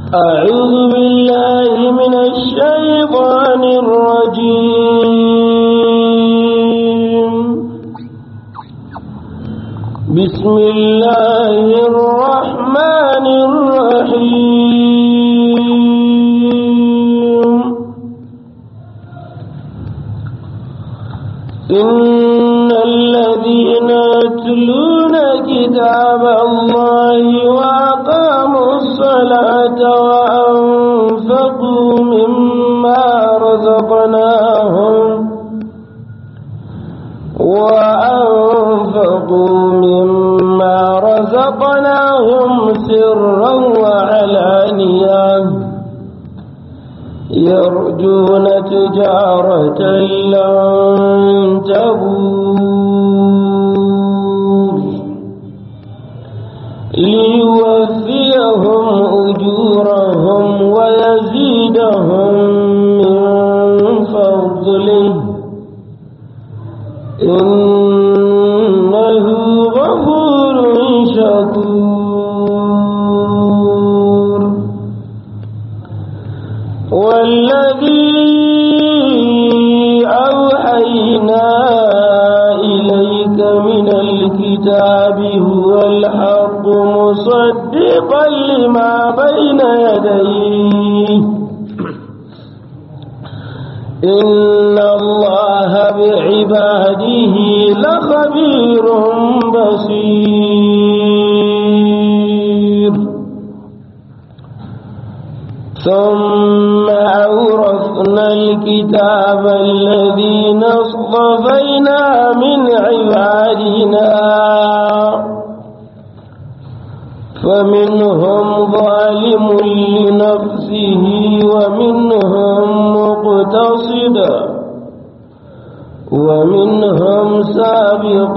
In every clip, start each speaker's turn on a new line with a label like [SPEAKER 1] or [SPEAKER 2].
[SPEAKER 1] أعوذ بالله من الشيطان الرجيم بسم الله الرحمن الرحيم إن الذين يتلون كتاب الله وأقاموا الصلاة وأنفقوا مما رزقناهم وأنفقوا مما رزقناهم سرا وعلانية يرجون تجارة لن تبور ليوفيهم أجورهم ويزيدهم من فضله إنه غفور شكور والذي أوحينا إليك من الكتاب هو الحق مصدقا لما بين يديه إن الله بعباده لخبير بصير ثم أورثنا الكتاب الذين اصطفينا من عبادنا فمنهم ظالم لنفسه ومنهم مقتصد ومنهم سابق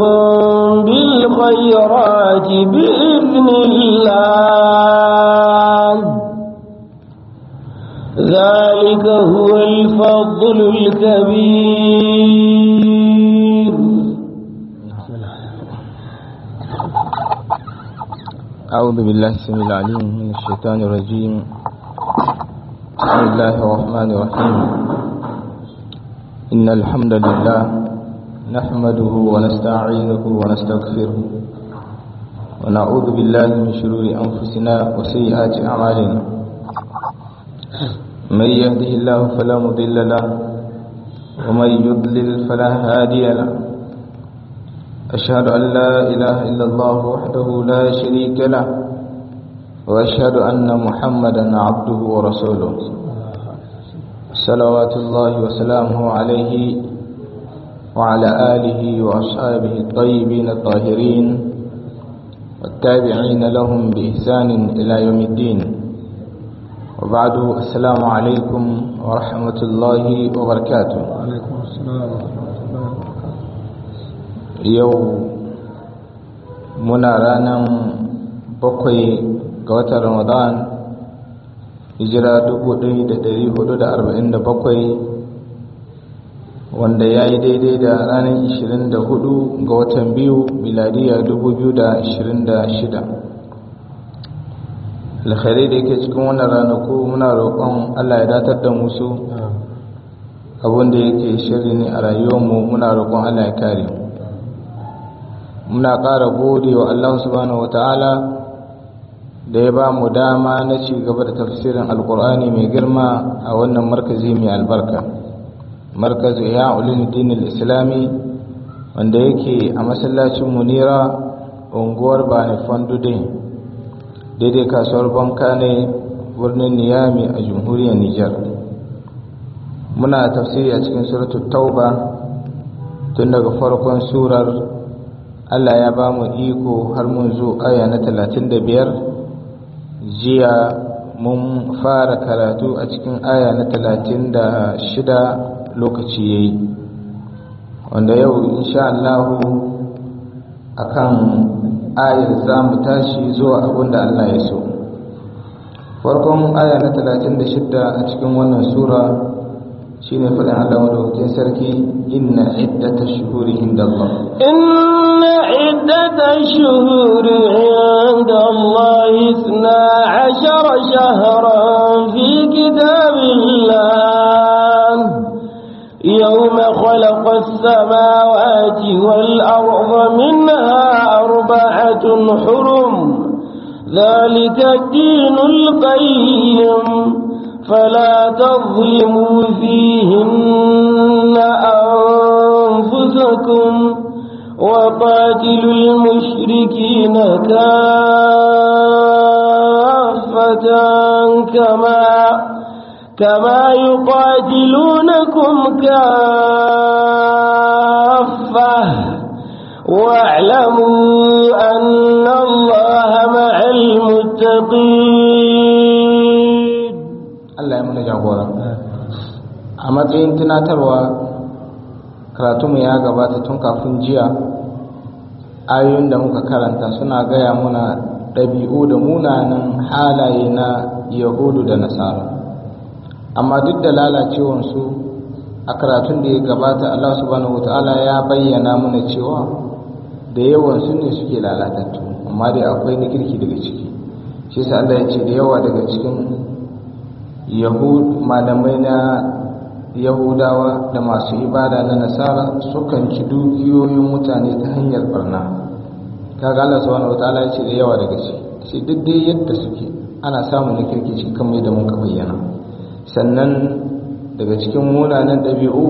[SPEAKER 1] بالخيرات بإذن الله ذلك هو الفضل الكبير
[SPEAKER 2] أعوذ بالله السميع العليم من الشيطان الرجيم بسم الله الرحمن الرحيم إن الحمد لله نحمده ونستعينه ونستغفره ونعوذ بالله من شرور أنفسنا وسيئات أعمالنا من يهده الله فلا مضل له ومن يضلل فلا هادي له أشهد أن لا إله إلا الله وحده لا شريك له وأشهد أن محمدا عبده ورسوله صلوات الله وسلامه عليه وعلى آله وأصحابه الطيبين الطاهرين والتابعين لهم بإحسان إلى يوم الدين وبعد السلام عليكم ورحمة الله وبركاته
[SPEAKER 3] عليكم السلام ورحمة الله وبركاته
[SPEAKER 2] yau muna ranar bakwai ga watan ramadan hijira 1447 wanda ya yi daidai da ranar 24 ga watan biyu miladiya 2026 alkhairai da yake cikin wannan ranaku muna roƙon allah ya datar da musu abinda yake shiri ne a rayuwarmu muna roƙon allah ya kare mu muna ƙara gode wa Allah subhanahu wata'ala da ya ba mu dama na ci gaba da tafsirin alkur'ani mai girma a wannan markazi mai albarka markazu ya ulumuddin islami wanda yake a masallacin munira unguwar bani fandude daidai kasuwar banka ne birnin niyami a jamhuriyar nijar muna tafsiri a cikin suratul tauba tun daga farkon surar Allah ya ba mu iko har mun zo aya na talatin da biyar jiya mun fara karatu a cikin aya na talatin da shida lokaci ya yi wanda yau insha Allahu a kan ayar za mu tashi zuwa abin da Allah ya so farkon aya na talatin da shida a cikin wannan sura shine faɗin Allah madaukakin sarki inna iddata shuhuri inda Allah
[SPEAKER 1] إن عدة الشهور عند الله اثنا عشر شهرا كتاب الله يوم خلق السماوات والأرض منها أربعة حرم ذلك الدين القيم فلا تظلموا فيهن أنفسكم وقاتلوا المشركين كافة كما كما يقاتلونكم كافة واعلموا أن الله مع المتقين
[SPEAKER 2] Allah ya mana jagora a matsayin tunatarwa karatunmu ya gabata tun kafin jiya ayoyin da muka karanta suna gaya muna ɗabi'u da munanan halaye na yahudu da nasara amma duk da lalacewansu a karatun da ya gabata Allah subhanahu wata'ala ya bayyana mana cewa da yawansu ne suke lalatattu amma dai akwai na kirki daga ciki shi sa Allah ya ce da yawa daga cikin yahud malamai na yahudawa da masu ibada na nasara sukan ci dukiyoyin mutane ta hanyar barna kaga Allah subhanahu wataala ya ce da yawa daga shi shi duk dai yadda suke ana samun na kirkici kamar yadda muka bayyana sannan daga cikin munanan ɗabi'u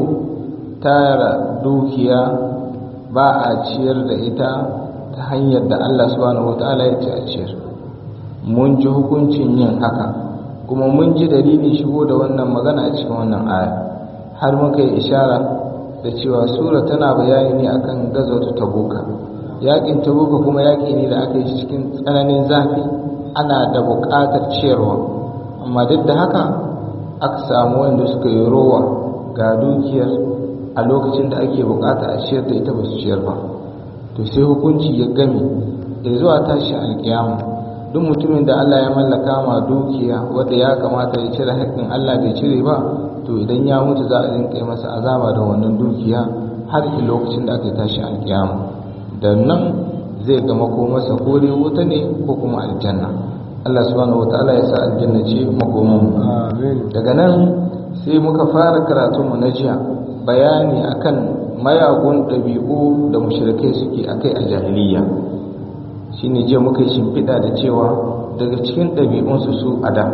[SPEAKER 2] tara dukiya ba a ciyar da ita ta hanyar da Allah subhanahu wataala ya ce a ciyar mun ji hukuncin yin haka kuma mun ji dalilin shigo da wannan magana a cikin wannan aya har muka yi ishara da cewa sura tana bayani ne akan gazawatu tabuka yakin tabuka kuma yaki ne da aka yi cikin tsananin zafi ana da buƙatar ciyarwa amma duk da haka aka samu wanda suka yi rowa ga dukiyar a lokacin da ake buƙata a ciyar da ita ba su ciyar ba to sai hukunci ya game da zuwa tashi alƙiyama duk mutumin da Allah ya mallaka ma dukiya wanda ya kamata ya cire haƙƙin Allah bai cire ba to idan ya mutu za a rinka yi masa azaba da wannan dukiya har ki lokacin da aka tashi alkiyama da nan zai ga makomarsa ko dai wuta ne ko kuma aljanna Allah subhanahu wataala ya sa aljanna ce makoman daga nan sai muka fara karatu mu na jiya bayani akan mayagun ɗabi'u da mushrikai suke akai a jahiliya shine jiya muka yi shimfiɗa da cewa daga cikin ɗabi'unsu su a da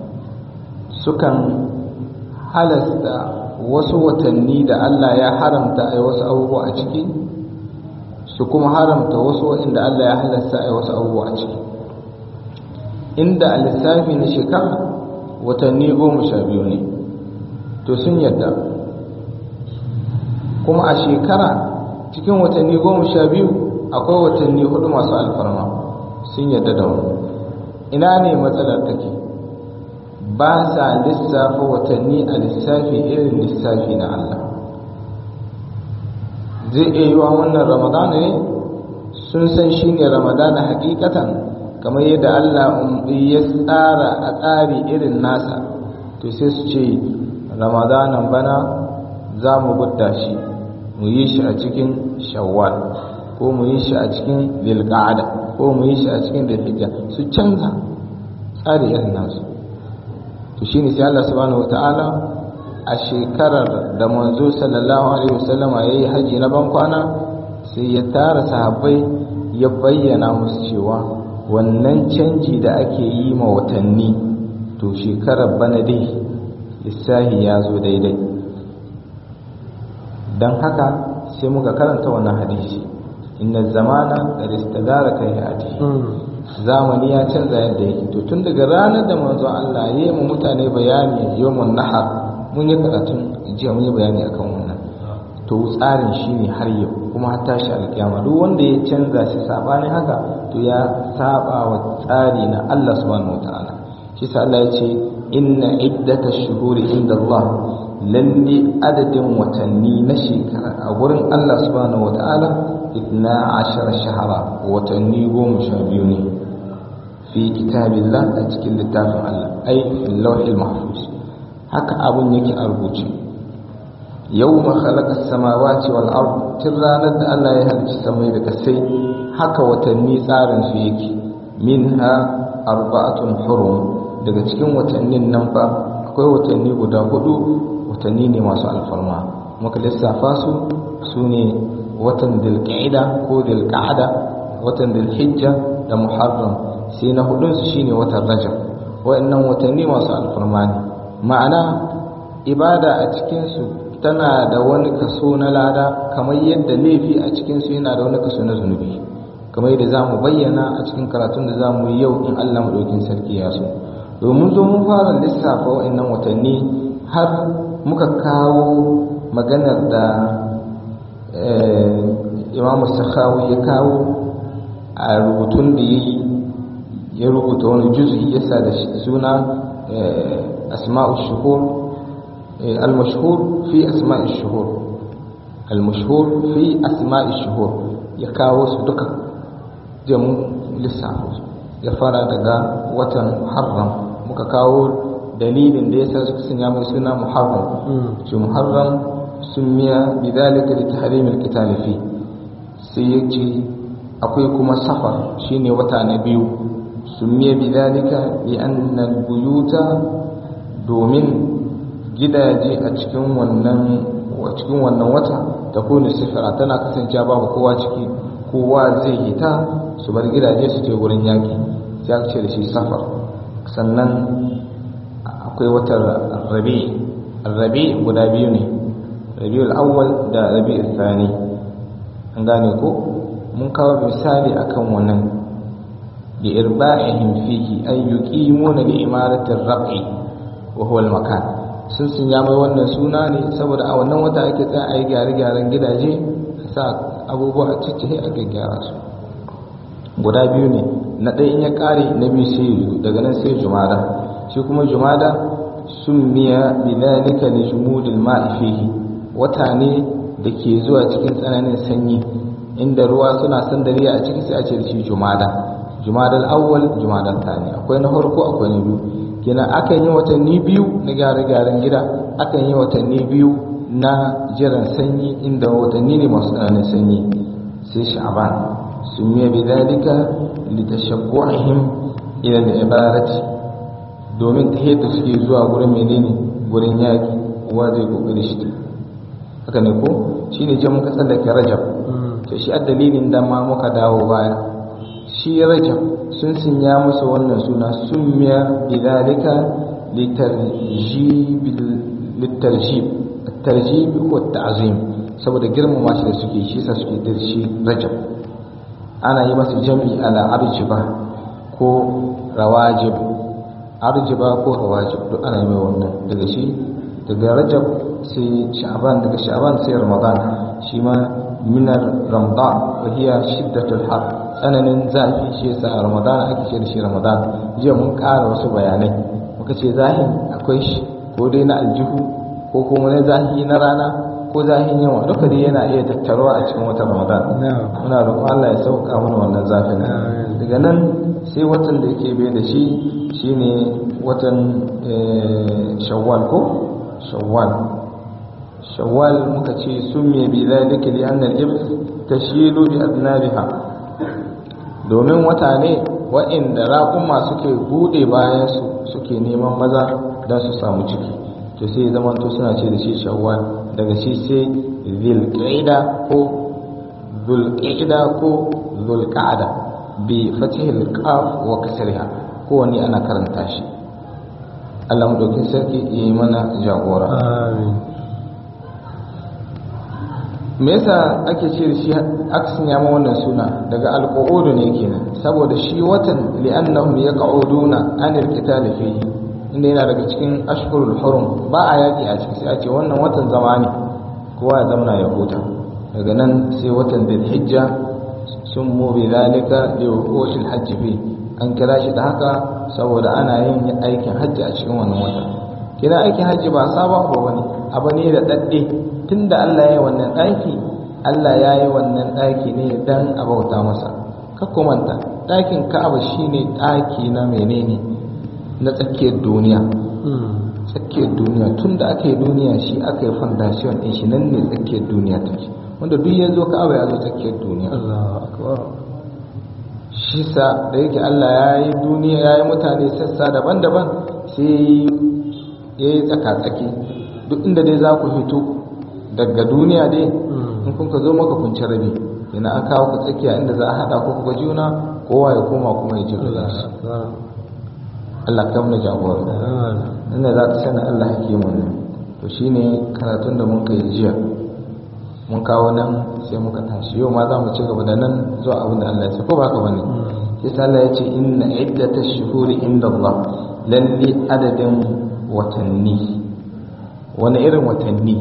[SPEAKER 2] sukan halasta wasu watanni da Allah ya haramta a wasu abubuwa a ciki su kuma haramta wasu waɗanda Allah ya halasta a wasu abubuwa a ciki inda a lissafi na shekara watanni goma sha biyu ne to sun yadda kuma a shekara cikin watanni goma sha biyu akwai watanni hudu masu alfarma sun yadda da wani ina ne matsalar take ba sa lissafa watanni a lissafi irin lissafi na Allah zai iya yi wa wannan ramadana ne sun san shi ne ramadana hakikatan kamar yadda Allah ya tsara a tsari irin nasa to sai su ce ramadanan bana za mu gudda shi mu yi shi a cikin shawwal ko mu yi shi a cikin lilqa'ada ko mu yi shi a cikin dalhijja su canza tsari irin nasu to shine sai Allah subhanahu wataala a shekarar da manzo sallallahu alaihi wasallama yayi haji na ban kwana sai ya tara sahabbai ya bayyana musu cewa wannan canji da ake yi ma watanni to shekarar bana dai lissahi ya zo daidai don haka sai muka karanta wannan hadisi inna zamana da istadara kai hadi zamani ya canza yadda yake to tun daga ranar da manzo Allah ya yi mu mutane bayani yawmun nahar mun yi karatun jiya mun yi bayani akan wannan to tsarin shine har yau kuma har tashi alkiyama duk wanda ya canza shi sabanin haka to ya saba wa tsari na Allah subhanahu wataala shi sa Allah ya ce inna iddatash shuhuri inda Allah lalle adadin watanni na shekara a gurin Allah subhanahu wata'ala itna ashara shahara watanni goma sha biyu ne fi kitabillah a cikin littafin Allah ai fil lawhil mahfuz haka abun yake a rubuce yawma khalaqa samawati wal ard tun ranar da Allah ya halicci samai da kasai haka watanni tsarin su yake minha arba'atun hurum daga cikin watannin nan fa akwai watanni guda hudu watanni ne masu alfarma muka lissafa su su ne watan dilqa'ida ko dilqa'ada watan dilhijja da muharram sai na hudun su shine watan rajab wa'annan watanni masu alfarma ne ma'ana ibada a cikin su tana da wani kaso na lada kamar yadda laifi a cikin su yana da wani kaso na zunubi kamar yadda za mu bayyana a cikin karatun da za mu yi yau in Allah maɗaukin sarki ya so domin zo mun fara lissafa wa'annan watanni har muka kawo maganar da imam sakhawi ya kawo a rubutun da ya yi ya rubuta wani juzi ya sa da suna asma'u shuhur al-mashhur fi asma'i shuhur al-mashhur fi asma'i shuhur ya kawo su duka jamu lissafa ya fara daga watan muharram muka kawo dalilin da yasa suka sanya mai suna muharram shi muharram sun miya bidalika da tahrimil qital fi sai yace akwai kuma safar shine wata na biyu sun miya bidalika li anna buyuta domin gidaje a cikin wannan cikin wannan wata ta kone sifira tana kasancewa babu kowa ciki kowa zai hita su bar gidaje su je wurin yaki sai aka ce da shi safar sannan akwai watan rabi rabi guda biyu ne rabiul awwal da rabiul thani an gane ko mun kawo misali akan wannan bi irba'ihim fihi ay yuqimuna li imarati ar-rab'i wa huwa al-makan sun sun ya mai wannan suna ne saboda a wannan wata ake tsaya a yi gyare-gyaren gidaje a sa abubuwa a ciccihe a gyaggyara su guda biyu ne na ɗaya in ya ƙare na biyu sai daga nan sai jumada shi kuma jumada sun miya bidalika li jumudil ma'i fihi wata ne da ke zuwa cikin tsananin sanyi inda ruwa suna sandariya a ciki sai a ce da shi jumada jumadal awwal jumadal tani akwai na farko akwai na biyu kenan akan yi watanni biyu na gyare-gyaren gida akan yi watanni biyu na jiran sanyi inda watanni ne masu tsananin sanyi sai sha'ban sun yi bidalika litashabbu'ihim ila al-ibarati domin ta yadda suke zuwa gurin menene gurin yaki uwa zai kokari shi haka ne ko shine je muka tsallake rajab to shi dalilin da ma muka dawo baya shi rajab sun sinya masa wannan suna summiya bidalika litarjib tarjib ko ta'zim saboda girmama shi da suke shi sa suke dirshi rajab ana yi masa jami'i ala arjiba ko rawajib arjiba ko rawajib duk ana yi mai wannan daga shi daga rajab sai sha'ban daga sha'ban sai ramadan shi ma minar ramadan wa hiya shiddatul har tsananin zafi shi yasa a ramadan ake ce da shi ramadan jiya mun ƙara wasu bayanai muka ce zahin akwai shi ko dai na aljihu ko kuma na zahi na rana ko zahin yawa duka dai yana iya tattaruwa a cikin watan ramadan muna roƙon Allah ya sauka mana wannan zafin daga nan sai watan da yake bai da shi shine watan shawwal ko shawwal shawwal muka ce sumiya bi zalika li anna al-ibs tashilu bi adnabiha domin wata ne wa'inda raƙuma suke bude bayan su suke neman maza don su samu ciki to sai zaman to suna ce da shi shawwal daga shi sai zilqa'ida ko zulqa'ida ko zulqa'ada bi fathil qaf wa kasriha kowanne ana karanta shi Allah mu dauki sarki yi mana jagora
[SPEAKER 3] amin
[SPEAKER 2] me yasa ake ce da shi aksin ya wannan suna daga alqu'udu ne kenan saboda shi watan li'annahum yaq'uduna anil qitali fihi inda yana daga cikin ashhurul hurum ba a yaki a ciki sai a ce wannan watan zama ne kowa ya zamana ya huta daga nan sai watan dhulhijja sun mu bi zalika li wuqushil hajj fi an kira shi da haka saboda ana yin aikin hajji a cikin wannan wata kira aikin hajji ba sabon abu bane abu ne da dadde tunda Allah ya yi wannan ɗaki Allah ya yi wannan ɗaki ne dan a bauta masa ka kumanta ɗakin Ka'aba shine ɗaki na menene na tsakiyar duniya tsakiyar duniya tunda aka yi duniya shi aka yi foundation ɗin shi nan ne tsakiyar duniya take wanda duk ya zo Ka'aba ya zo tsakiyar duniya
[SPEAKER 3] Allahu akbar
[SPEAKER 2] shi sa da yake Allah ya yi duniya ya yi mutane sassa daban-daban sai ya yi tsaka-tsaki duk inda dai za ku fito daga duniya dai in kun ka zo maka kun ci rabi ina an kawo ku tsakiya inda za a haɗa ku ga juna kowa ya koma kuma ya ji shi Allah kam na jagora inda za ka sani Allah hakimun ne to shine karatun da mun kai jiya mun kawo nan sai muka tashi yau ma za mu ci gaba da nan zuwa abin da Allah ya ce ko ba ka bane sai sai Allah ya ce inna iddatash shuhuri inda Allah lalle adadin watanni wani irin watanni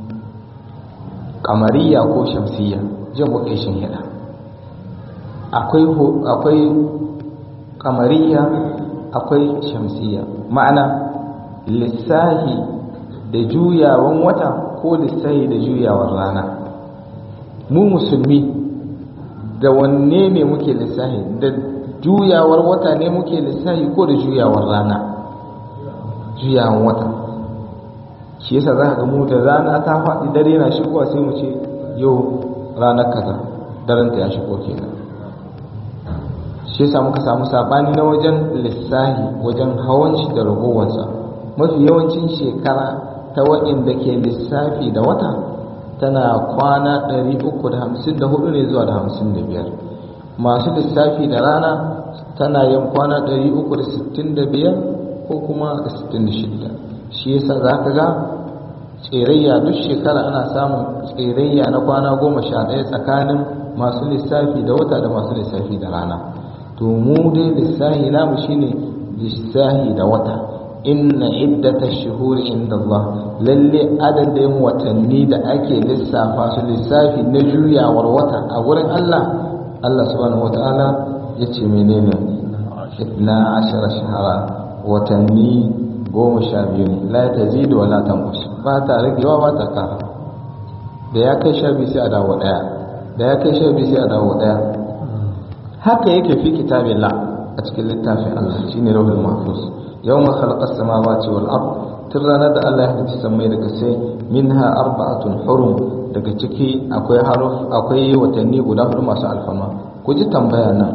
[SPEAKER 2] kamariya ko shamsiya jin muka yi hida akwai akwai kamariya akwai shamsiya ma'ana lissahi da juyawan wata ko lissahi da juyawar rana mu musulmi da wanne ne muke lissahi da juyawar wata ne muke lissahi ko da juyawar rana juyawan wata shi yasa za ka ga mu da rana ta faɗi dare na shigowa sai mu ce yau ranar kaza daren ta ya shigo kenan shi yasa muka samu sabani na wajen lissahi wajen hawan shi da ragowarsa mafi yawancin shekara ta waɗanda ke lissafi da wata tana kwana 354 ne zuwa da 55 masu lissafi da rana tana yin kwana 365 ko kuma 66 shi yasa za ka ga tserayya duk shekara ana samun tserayya na kwana goma sha ɗaya tsakanin masu lissafi da wata da masu lissafi da rana to mu dai lissahi namu shine lissahi da wata inna iddata shuhuri inda Allah lalle adadin watanni da ake lissafa su lissafi na juyawar wata a wurin Allah Allah subhanahu wataala ya ce menene na ashara shahara watanni goma sha biyu ne la ta zidu wa la tanqus ba ta ragewa ba ta kara da ya kai sha biyu sai a dawo daya da ya kai sha biyu sai a dawo daya haka yake fi kitabillah a cikin littafin Allah shine lauhul mahfuz yawma khalaqa as-samawati wal ard tun ranar da Allah ya halicci sammai daga sai minha arba'atun hurum daga ciki akwai haruf akwai watanni guda hudu masu alfama ku ji tambaya nan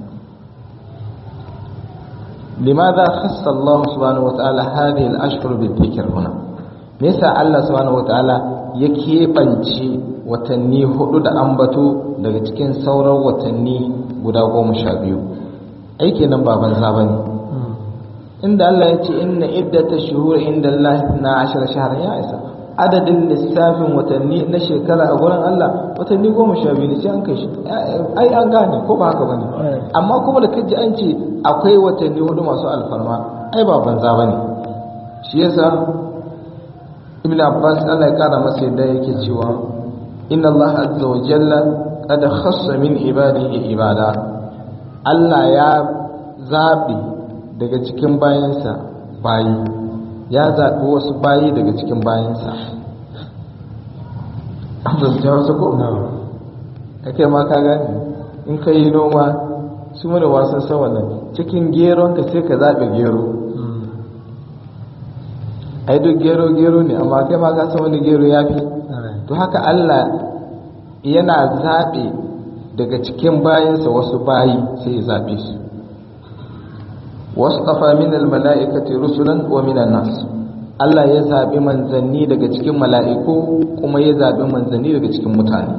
[SPEAKER 2] لماذا خص الله سبحانه وتعالى هذه الأشهر بالذكر هنا نسى الله سبحانه وتعالى يكيبنشي watanni hudu da ambato daga cikin sauran watanni guda goma sha biyu aiki nan ba banza ba ne inda Allah ya ce inna iddata shuhur inda Allah na ashara shahar ya isa adadin lissafin watanni na shekara a gurin Allah watanni goma sha biyu ne sai an kai shi ai an gane ko ba haka bane amma kuma da kaji an ce akwai watanni hudu masu alfarma ai ba banza bane shi yasa ibn abbas Allah ya kara masa yadda yake cewa inna Allah azza wa jalla qad khassa min ibadihi ibada Allah ya zabi daga cikin bayansa bayi ya zaɓi wasu bayi daga cikin bayansa abin wasu ko? ake ma ka gani in ka yi noma su mana wasan san wannan cikin geron ka sai ka zaɓe gero ai duk gero gero ne amma kai ma ka san wani gero ya fi to haka Allah yana zaɓe daga cikin bayansa wasu bayi sai ya zaɓe su wasqafa min almala'ikati rusulan wa min nas Allah ya zabi manzanni daga cikin mala'iku kuma ya zabi manzanni daga cikin mutane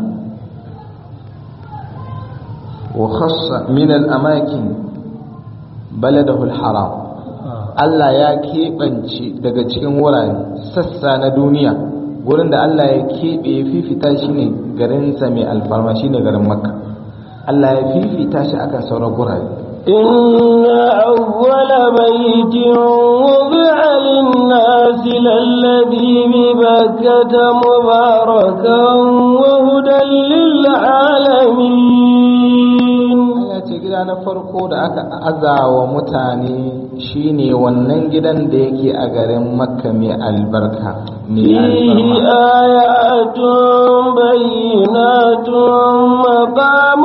[SPEAKER 2] wa khassa min alamakin baladahu alharam Allah ya keɓance daga cikin wurare sassa na duniya gurin da Allah ya keɓe ya fifita shi ne garinsa mai alfarma shi ne garin makka Allah ya fifita shi akan sauran gurare
[SPEAKER 1] إن أول بيت وضع للناس للذي ببكة مباركا وهدى للعالمين
[SPEAKER 2] Allah ce gida na farko da aka azawa mutane shine wannan gidan da yake a garin makka mai albarka mai
[SPEAKER 1] فيه آيات بينات مقام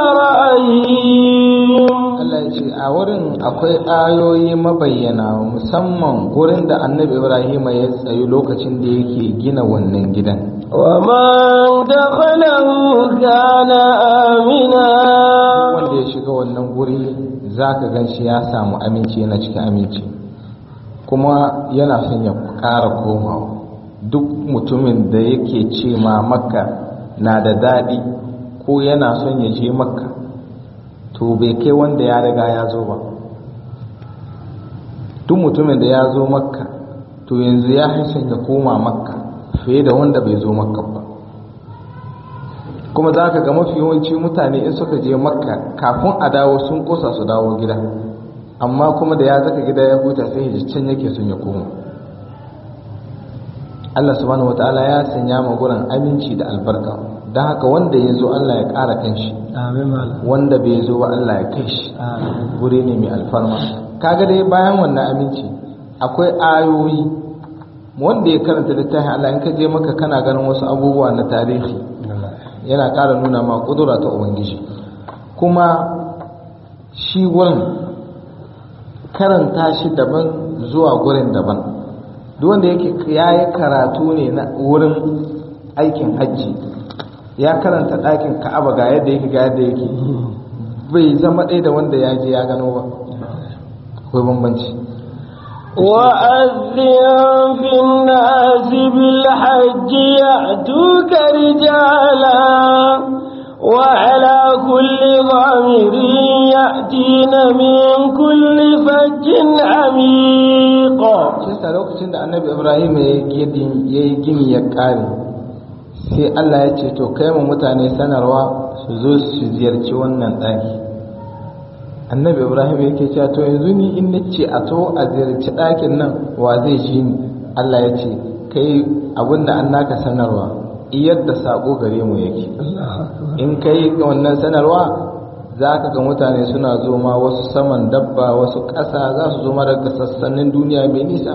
[SPEAKER 1] إبراهيم
[SPEAKER 2] Allah ya ce a wurin akwai ayoyi mabayyana musamman wurin da annabi Ibrahim ya tsayi lokacin da yake gina wannan gidan
[SPEAKER 1] ومن دخله كان آمنا
[SPEAKER 2] wanda ya shiga wannan guri zaka gan shi ya samu aminci yana cikin aminci kuma yana son ya ƙara komawa duk mutumin da yake ce ma makka na da daɗi ko yana son ya je makka to bai kai wanda ya riga ya zo ba duk mutumin da ya zo makka to yanzu ya son ya koma makka fiye da wanda bai zo makka ba kuma za ka ga mafi yawanci mutane in suka je makka kafin a dawo sun kosa su dawo gida amma kuma da ya zaka gida ya huta sai ya can yake sun ya koma Allah subhanahu wataala ya sanya ma gurin aminci da albarka don haka wanda ya zo Allah ya ƙara kan shi wanda bai zo ba Allah ya kai shi guri ne mai alfarma kaga dai bayan wannan aminci akwai ayoyi wanda ya karanta littafin Allah in ka je maka kana ganin wasu abubuwa na tarihi yana ƙara nuna ma ƙudura ta ubangiji kuma shi wurin karanta shi daban zuwa gurin daban duk wanda yake ya yi karatu ne na wurin aikin hajji ya karanta ɗakin ka'aba ga yadda yake ga yadda yake bai zama ɗaya da wanda ya je ya gano ba akwai bambanci
[SPEAKER 1] وأذن في الناس بالحج يأتوك رجالا وعلى كل ضامر يأتين من كل فج عميق
[SPEAKER 2] shi sa lokacin da annabi ibrahim ya yi gini ya kare sai allah ya ce to kai mu mutane sanarwa su zo su ziyarci wannan ɗaki annabi ibrahim yake cewa to yanzu ni in na ce a to a ziyarci ɗakin nan wa zai ji ni allah ya ce kai abinda an naka sanarwa iyar da saƙo gare mu yake in kai wannan sanarwa za ka ga mutane suna zo ma wasu saman dabba wasu ƙasa za su zo ma daga sassanin duniya mai nisa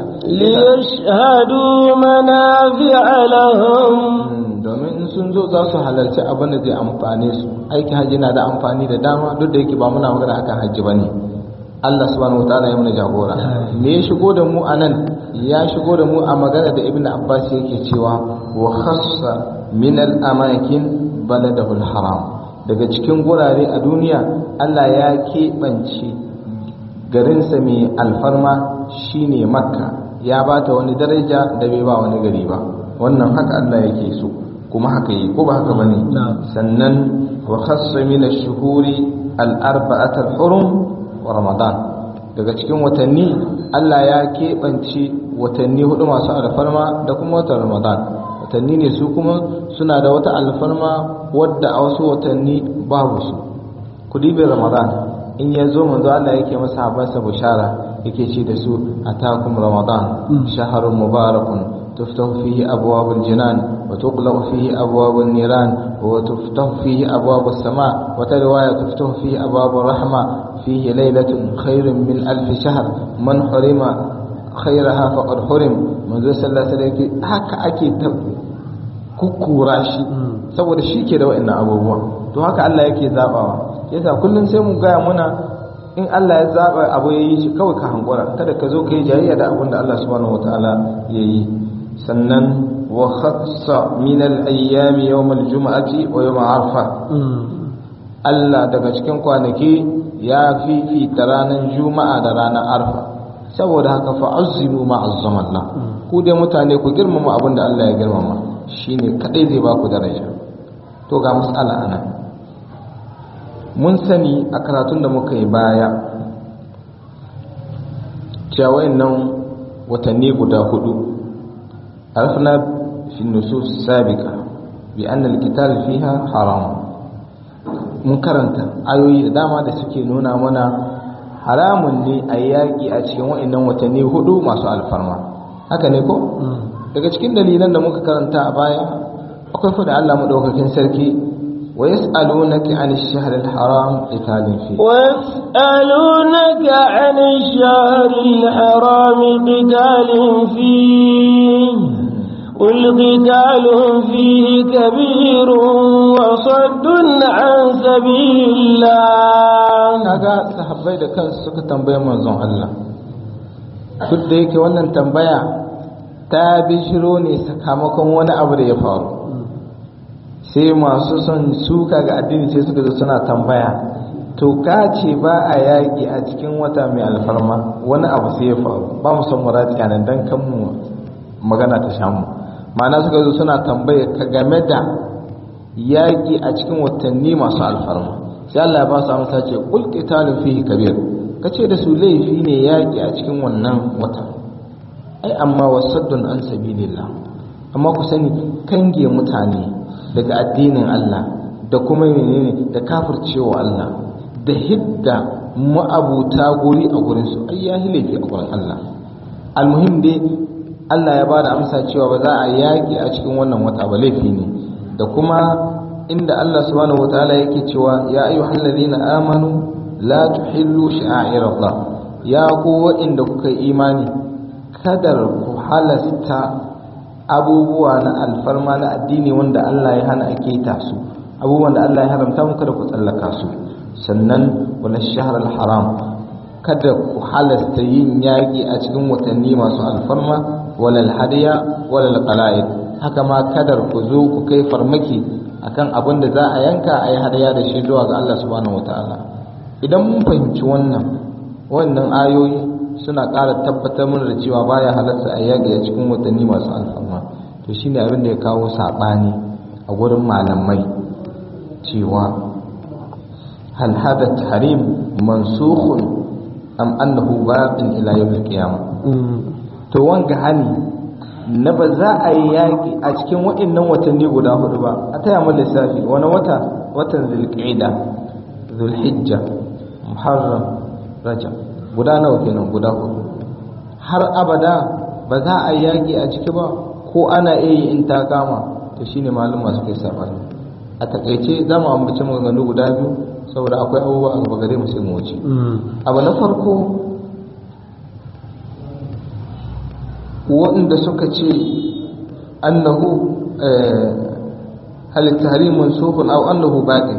[SPEAKER 1] ليشهدوا منافع لهم
[SPEAKER 2] domin in sun zo za su halarci abin da zai amfane su aikin hajji na da amfani da dama duk da yake ba muna magana akan hajji ba ne Allah subhanahu wa ta'ala ya mana jagora me ya shigo da mu a nan ya shigo da mu a magana da ibnu abbas yake cewa wa khassa min al amakin baladahul haram daga cikin gurare a duniya Allah ya keɓance garinsa mai alfarma shine makka ya ba ta wani daraja da bai ba wani gari ba wannan haka Allah yake so kuma haka yi ko ba haka bane sannan wa khassa min ash-shuhuri al-arba'at al-hurum wa ramadan daga cikin watanni Allah ya keɓance watanni hudu masu alfarma da kuma watan ramadan watanni ne su kuma suna da wata alfarma wadda a wasu watanni babu su kudibin ramadan in ya zo manzo Allah yake masa habansa bushara yake ce da su atakum ramadan shahrun mubarakun تفتح فيه أبواب الجنان وتغلق فيه أبواب النيران وتفتح فيه أبواب السماء وترواية تفتح فيه أبواب الرحمة فيه ليلة خير من ألف شهر من حرم خيرها فقد حرم منذ صلى الله عليه وسلم haka ake ta kukkura shi saboda shi ke da wa'annan abubuwa to haka Allah yake zabawa yasa kullum sai mu gaya muna in Allah ya zaba abu ya yi shi kawai ka hankura kada ka zo ka yi jayayya da abin da Allah subhanahu wataala ya yi sannan wa khassa min al-ayyam yawm al-jum'ati wa yawm arfa Allah daga cikin kwanaki ya fifita ranar juma'a da ranar arfa saboda haka fa azzimu ma azzamallah ku dai mutane ku girmama abin da Allah ya girmama shine kadai zai ba ku daraja to ga mas'ala anan mun sani a karatun da muka yi baya cewa nan watanni guda hudu عرفنا في النصوص السابقة بأن القتال فيها حرام mun karanta ayoyi da dama da suke nuna mana haramun ne a yaƙi a cikin wa'annan watanni hudu masu alfarma haka ne ko daga cikin dalilan da muka karanta a baya akwai fada Allah madaukakin sarki wa yas'alunaka 'anil shahril haram qitalin fi
[SPEAKER 1] ويسألونك عن الشهر الحرام قتال فيه قل قتال فيه كبير وصد عن سبيل الله
[SPEAKER 2] kaga sahabbai da kansu suka tambaye manzon Allah duk da yake wannan tambaya ta bishiro ne sakamakon wani abu da ya faru sai masu son suka ga addini sai suka zo suna tambaya to ka ce ba a yaƙi a cikin wata mai alfarma wani abu sai ya faru ba mu san murati a nan don kan mu magana ta shamu ma'ana suka zo suna tambaye ka game da yaƙi a cikin watanni masu alfarma sai Allah ya ba su amsa ce qul qitalun fihi kabir kace da su laifi ne yaƙi a cikin wannan wata ai amma wasaddun an sabilillah amma ku sani kange mutane daga addinin Allah da kuma menene da kafircewa Allah da hidda ma'abuta guri a gurin su ai ya laifi a gurin Allah almuhim dai Allah ya bada amsa cewa ba za a yaƙi a cikin wannan wata ba laifi ne da kuma inda Allah subhanahu wataala yake cewa ya ayyuhal ladina amanu la tuhillu sha'airallah ya ku waɗanda kuka yi imani kadar ku halasta abubuwa na alfarma na addini wanda Allah ya hana ake ta su abubuwan da Allah ya haramta muka da ku tsallaka su sannan wala shahr haram kada ku halasta yin yaƙi a cikin watanni masu alfarma wala hadiya wala qala'id haka ma kadar ku zo ku kai farmaki akan abin da za a yanka a yi hadaya da shi zuwa ga Allah subhanahu wataala idan mun fahimci wannan wannan ayoyi suna ƙara tabbatar mana da cewa baya halatta a yaƙi a cikin watanni masu alfarma to shine abin da ya kawo saɓani a gurin malamai cewa hal hada tahrim mansukhun am annahu baqin ila yawm al-qiyamah to wanga hani na ba za a yi yaƙi a cikin waɗannan watanni guda hudu ba a taya mu lissafi wani wata watan zulqa'ida zulhijja muharram rajab guda nawa kenan guda hudu har abada ba za a yi yaƙi a ciki ba ko ana iya yi in ta kama to shine malama suka yi sabani a takaice za mu ambaci maganganu guda biyu saboda akwai abubuwa a gaba gare mu sai mu wuce abu na farko waɗanda suka ce annahu hal tahrim mansukun aw annahu baqin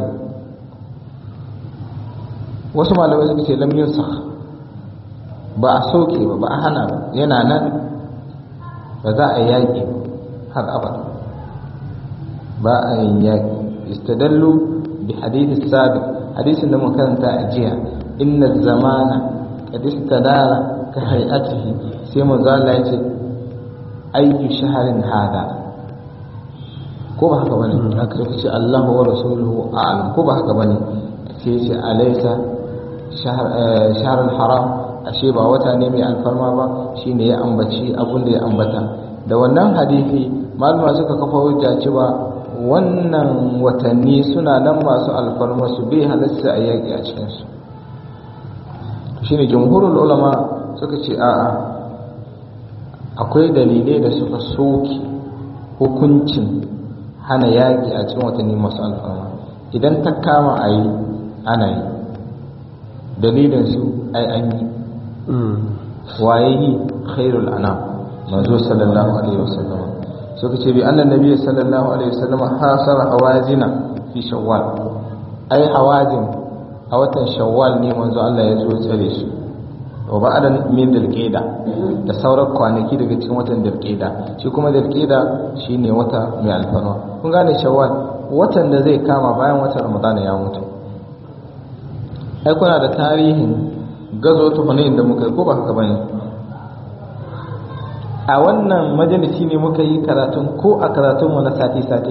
[SPEAKER 2] wasu malamai suka ce lam yunsakh ba a soke ba ba a hana ba yana nan ba za a yaƙi har abada ba a yin yaƙi istadallu bi hadithi sabiq hadisin da muka karanta a jiya inna zamana qad istadara ka hay'atihi sai manzo Allah ya ce ayyu shahrin hada ko ba haka bane aka ce Allahu wa rasuluhu a'lam ko ba haka bane sai ya ce alaysa shahr shahr haram ashe ba wata ne mai alfarma ba shine ya ambaci abun da ya ambata da wannan hadisi malama suka kafa hujja cewa wannan watanni suna nan masu alfarma su bai halasta a yaƙi a cikinsu shine jumhurul ulama suka ce a'a akwai dalilai da suka soke hukuncin hana yaƙi a cikin watanni masu alfarma idan ta kama a yi ana yi dalilinsu ai an yi waye yi khairul anam manzo sallallahu alaihi wasallam suka ce bi annan nabi sallallahu alaihi wasallam hasara hawazina fi shawwal ai hawazin a watan shawwal ne manzo Allah ya zo tsare su wa ba'da min dalqida da sauran kwanaki daga cikin watan dalqida shi kuma dalqida shine wata mai alfarma kun gane shawwal watan da zai kama bayan watan ramadana ya mutu ai kuna da tarihin gazo tuhunin da muka yi ko ba haka bane a wannan majalisi ne muka yi karatun ko a karatun mu na sati sati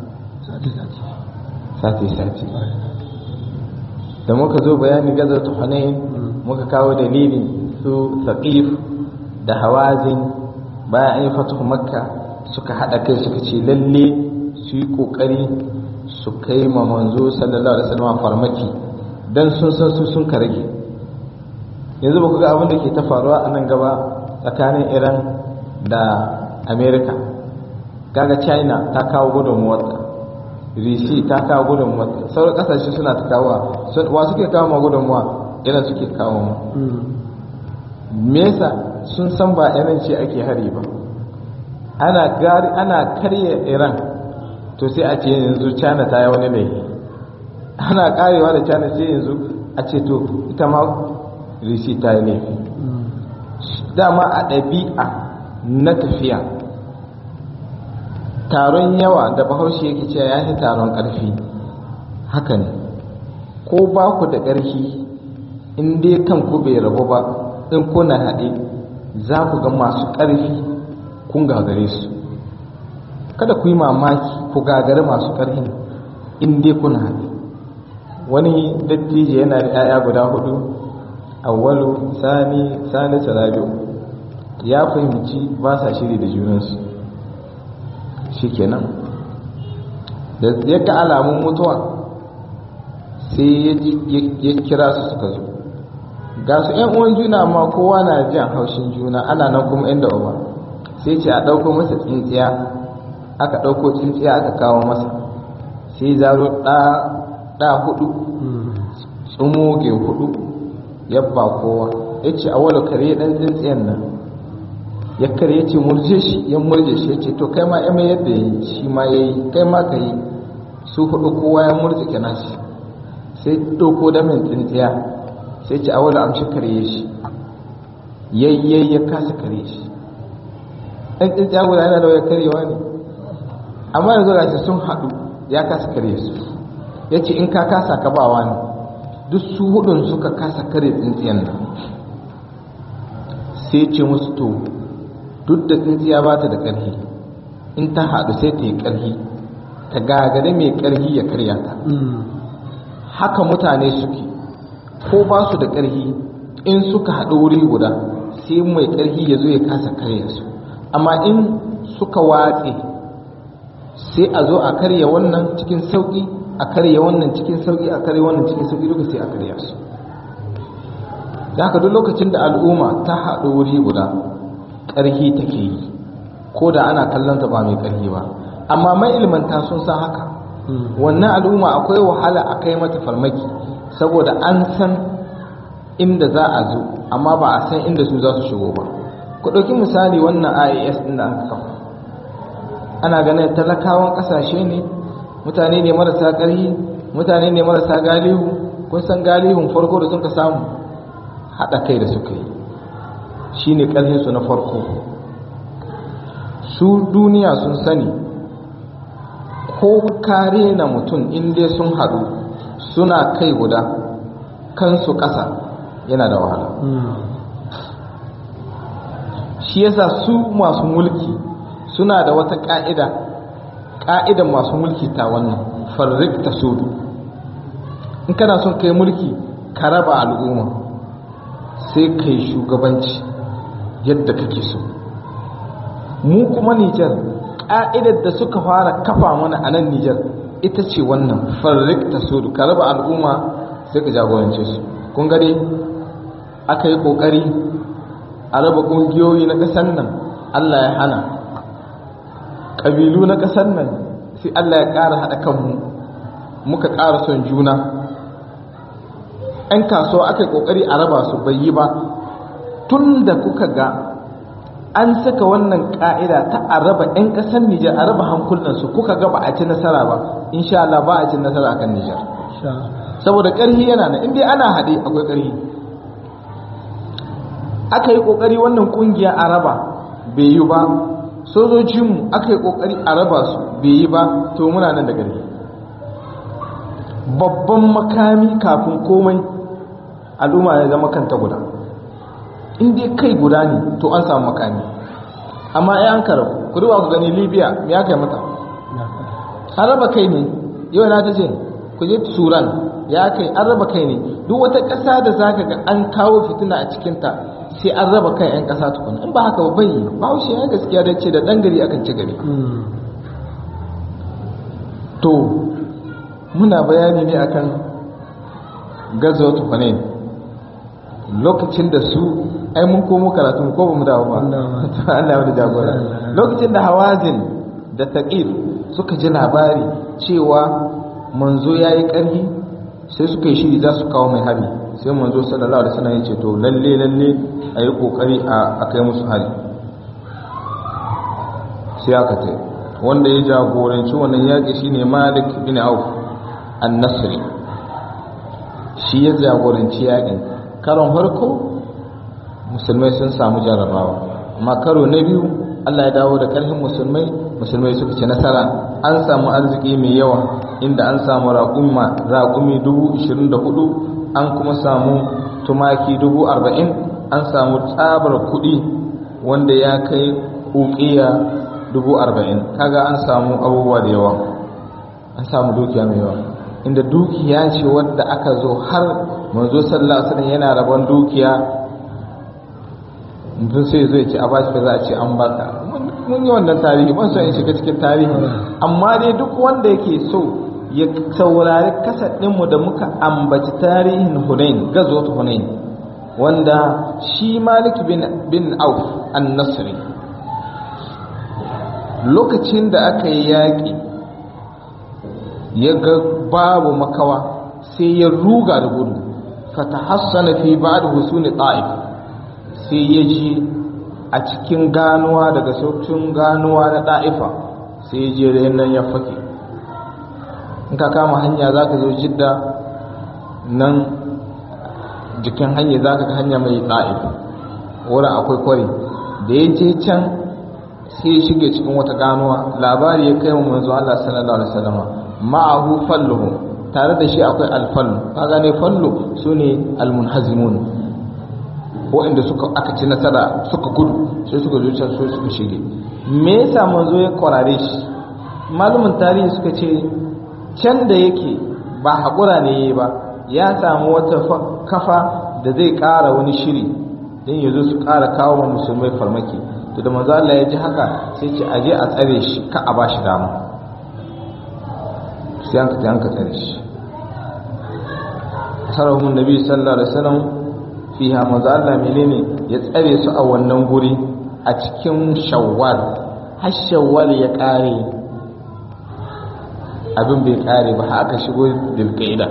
[SPEAKER 2] sati sati da muka zo bayani gazo tuhunin muka kawo dalilin su saqif da hawazin bayan an yi fatuhu makka suka hada kai suka ce lalle su yi kokari su kai ma manzo sallallahu alaihi wasallam farmaki dan sun san su sun karage yanzu ba ku ga abin da ke ta faruwa a nan gaba tsakanin iran da america kaga china ta kawo gudunmuwarta rishi ta kawo gudunmuwarta sauran kasashe suna ta kawo wa suke kawo ma gudunmuwa iran suke kawo ma me yasa sun san ba iran ce ake hari ba ana gari ana karya iran to sai a ce yanzu china ta yi wani laifi ana karewa da china sai yanzu a ce to ita ma rishi ta yi laifi dama a ɗabi'a na tafiya taron yawa da bahaushe yake cewa ya fi taron ƙarfi haka ne ko ba ku da ƙarfi in dai kanku bai rabu ba in kuna haɗe za ku ga masu ƙarfi kun gagare su kada ku yi mamaki ku gagare masu ƙarfi in dai kuna haɗe wani dattijo yana da 'ya'ya guda hudu awwalu sani sani sarabiu ya fahimci ba sa shiri da junansu shikenan da ya ga alamun mutuwa sai ya kira su suka zo ga su yan uwan juna amma kowa na jan haushin juna ana nan kuma inda uba sai ce a ɗauko masa tsintsiya aka ɗauko tsintsiya aka kawo masa sai zaro ɗa hudu tsumoge hudu yabba kowa ya ce a wala kare ɗan tsintsiyan nan ya kare ya ce murje shi ya murje shi ya ce to kai ma ya mai yadda ya yi shi ma ya yi kai ma ka yi su hudu kowa ya murje kina shi sai ɗauko da min tsintsiya sai ce a wala amshi kare shi yayyai ya kasa kare shi ɗan tsintsiya guda yana da waya karewa ne amma yanzu ga sun haɗu ya kasa kare su ya ce in ka kasa ka bawa ne duk su hudun suka kasa kare tsintsiyan nan sai ce musu to duk da tsintsiya ba ta da ƙarfi in ta haɗu sai ta yi ƙarfi ta gagare mai ƙarfi ya karya ta haka mutane suke ko ba su da ƙarfi in suka haɗu wuri guda sai mai ƙarfi ya zo ya kasa karya su amma in suka watse sai a zo a karya wannan cikin sauƙi a karya wannan cikin sauƙi a karya wannan cikin sauƙi duka sai a karya su da haka duk lokacin da al'umma ta haɗu wuri guda ƙarfi take yi ko da ana kallon ta ba mai ƙarfi ba amma mai ilmanta sun san haka wannan al'umma akwai wahala a kai mata farmaki saboda an san inda za a zo amma ba a san inda su za su shigo ba ku ɗauki misali wannan ias ɗin da aka kafa ana ganin talakawan ƙasashe ne mutane ne marasa ƙarfi mutane ne marasa galihu kun san galihun farko da sun ka samu haɗa kai da suka yi shi ne ƙarfinsu na farko su duniya sun sani ko kare na mutum inda sun haɗu suna kai guda kansu ƙasa yana da wahala shi yasa su masu mulki suna da wata ƙa'ida ƙa'idan masu mulki ta wannan farrik ta sudu in kana son kai mulki ka raba al'umma sai kai shugabanci yadda kake so mu kuma nijar ƙa'idar da suka fara kafa mana a nan nijar ita ce wannan farrik ta sudu ka raba al'umma sai ka jagorance su kun gare aka yi ƙoƙari a raba ƙungiyoyi na ƙasar nan allah ya hana ƙabilu na ƙasar nan sai allah ya ƙara haɗa kanmu muka ƙara son juna 'yan kasuwa aka yi ƙoƙari a raba su bai yi ba tun da kuka ga an saka wannan ƙa'ida ta a raba 'yan ƙasar nijar a raba hankulansu kuka ga ba a ci nasara ba insha Allah ba a ci nasara kan nijar saboda ƙarhi yana nan inda ana haɗe akwai ƙarhi aka yi ƙoƙari wannan ƙungiya a raba bai yi ba sojojinmu aka yi ƙoƙari a raba su bai yi ba to muna nan da ƙarhi babban makami kafin komai al'umma ya zama kanta guda in dai kai guda ne to an samu makami amma ya an karabu ku duba ku gani libya me ya kai mata an raba kai ne yau na ta ce ku je suran ya kai an raba kai ne duk wata ƙasa da za ka ga an kawo fitina a cikinta sai an raba kai 'yan ƙasa tukuna in ba haka ba bai ba haushe ya gaskiya da ce da ɗan gari akan ci gari to muna bayani ne akan gazo tufanin lokacin da su ai mun komo karatu ko ba mu dawo ba Allah ya jagora lokacin da hawazin da taqir suka ji labari cewa manzo yayi ƙarfi sai suka yi shiri za su kawo mai hari sai manzo sallallahu alaihi wasallam ya ce to lalle lalle a yi kokari a kai musu hari sai aka ce wanda ya jagoranci wannan yaƙi shine Malik bin Auf an-Nasri shi ya jagoranci yaƙin karon farko musulmai sun samu jarrabawa amma karo na biyu Allah ya dawo da ƙarfin musulmai musulmai suka ci nasara an samu arziki mai yawa inda an samu raƙumi dubu ishirin da hudu an kuma samu tumaki dubu arba'in an samu tsabar kuɗi wanda ya kai uƙiya dubu arba'in kaga an samu abubuwa da yawa an samu dukiya mai yawa inda dukiya ce wadda aka zo har manzo sallallahu alaihi wasallam yana rabon dukiya mutum sai zai ce a bashi ka za a ce an baka mun yi wannan tarihi ban so in shiga cikin tarihi amma dai duk wanda yake so ya saurari kasadinmu da muka ambaci tarihin hunain gazot hunain wanda shi malik bin, bin auf an-nasri lokacin da aka yi yaƙi ya ga babu makawa sai ya ruga da gudu fatahassana fi ba'd husuni ta'if sai ya ji a cikin ganuwa daga sautin ganuwa na ɗa'ifa sai ya je da nan ya fake in ka kama hanya za ka zo jidda nan jikin hanya za ka hanya mai ɗa'if wurin akwai kwari da ya je can sai ya shige cikin wata ganuwa labari ya kai wa manzo Allah sallallahu alaihi wasallam ma'ahu falluhu tare da shi akwai alfallu ka gane fallu sune almunhazimun waɗanda suka aka ci nasara suka gudu sai suka zo can sai suka shige me yasa manzo ya kwarare shi malumin tarihi suka ce can da yake ba haƙura ne yayi ba ya samu wata kafa da zai ƙara wani shiri don ya zo su ƙara kawo wa musulmai farmaki to da manzo Allah ya ji haka sai ce aje a tsare shi ka a bashi dama sai an ka an ka tsare shi sarahun nabi sallallahu alaihi wasallam fiha manzo Allah menene ya tsare su a wannan guri a cikin shawwal har shawwal ya kare abin bai kare ba haka shigo dilqaida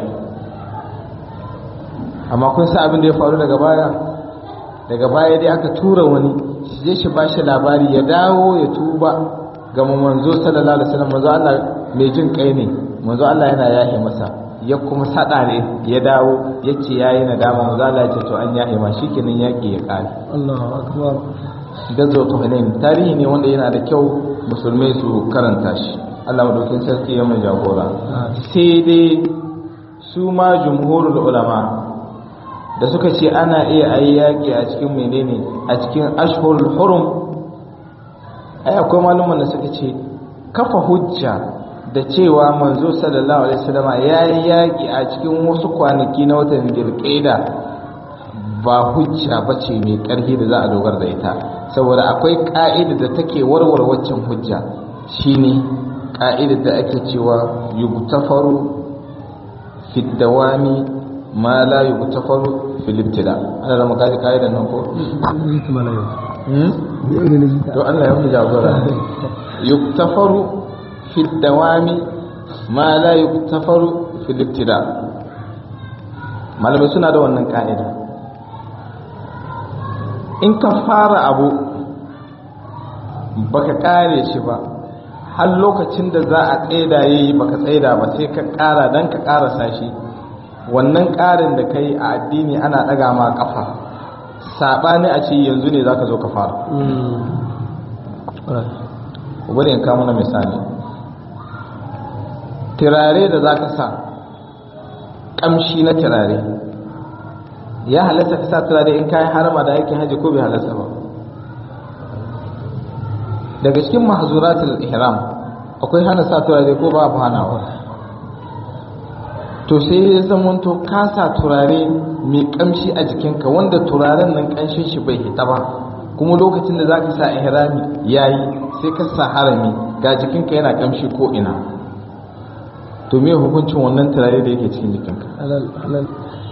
[SPEAKER 2] amma kun san abin da ya faru daga baya daga baya dai aka tura wani shi je shi bashi labari ya dawo ya tuba ga manzo sallallahu alaihi wasallam manzo Allah mai jin kai ne manzo Allah yana yahe masa ya kuma sada ne ya dawo ya ce ya yi nadama manzo Allah ya ce to an yahe ma shikenan yaki ya kare
[SPEAKER 3] Allahu akbar
[SPEAKER 2] gazo to ne tarihi ne wanda yana da kyau musulmai su karanta shi Allah madaukin sarki ya mai jagora sai dai su ma jumhurul ulama da suka ce ana iya ayi yaƙi a cikin menene a cikin ashhurul hurum ai akwai malaman da suka ce kafa hujja da cewa manzo sallallahu alaihi wasallam ya yi yaƙi a cikin wasu kwanaki na watan dilqaida ba hujja ba ce mai ƙarfi da za a dogara da ita saboda akwai ƙa'ida da take warware waccan hujja shine ƙa'ida da ake cewa yugtafaru fi dawami ma la yugtafaru fi libtida ana da makaji ƙa'ida nan ko to Allah ya mu jagora yugtafaru fi dawami ma la yugtafaru fi libtida malamai suna da wannan ƙa'ida in ka fara abu baka kare shi ba har lokacin da za a tsaida yayi baka tsaida ba sai ka kara dan ka karasa shi wannan karin da kai a addini ana daga ma kafa sabani a ce yanzu ne zaka zo ka fara bari in kawo mana misali turare da zaka sa kamshi na turare ya halatta ka sa turare in kayan harama da aikin haji ko bai halatta ba daga cikin mahzuratul ihram akwai hana sa turare ko ba hanawa to sai ya zamanto ka sa turare mai kamshi a jikinka wanda turaren nan kanshin shi bai hita ba kuma lokacin da zaka sa ihrami yayi sai ka sa harami ga jikinka yana kamshi ko ina to me hukuncin wannan turare da yake cikin jikinka
[SPEAKER 3] halal halal